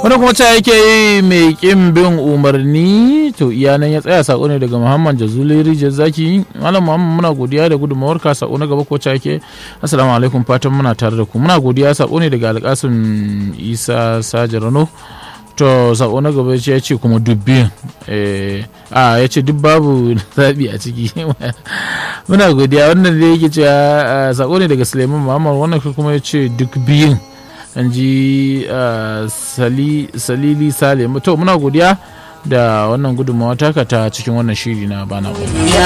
wani kuma ta yake yi mai kin bin umarni to iyanan ya tsaya sako ne daga muhammad jazuli rijiyar zaki malam muhammad muna godiya da gudunmawar ka sako na gaba ko ta yake assalamu alaikum fatan muna tare da ku muna godiya sako ne daga alkasim isa sajarano to sako na gaba ya ce kuma dubbi a ya ce duk babu zaɓi a ciki muna godiya wannan da yake cewa sako ne daga suleiman muhammad wannan kuma ya ce duk biyun an ji salili sale to muna godiya da wannan gudunmawa taka ta cikin wannan shiri na bana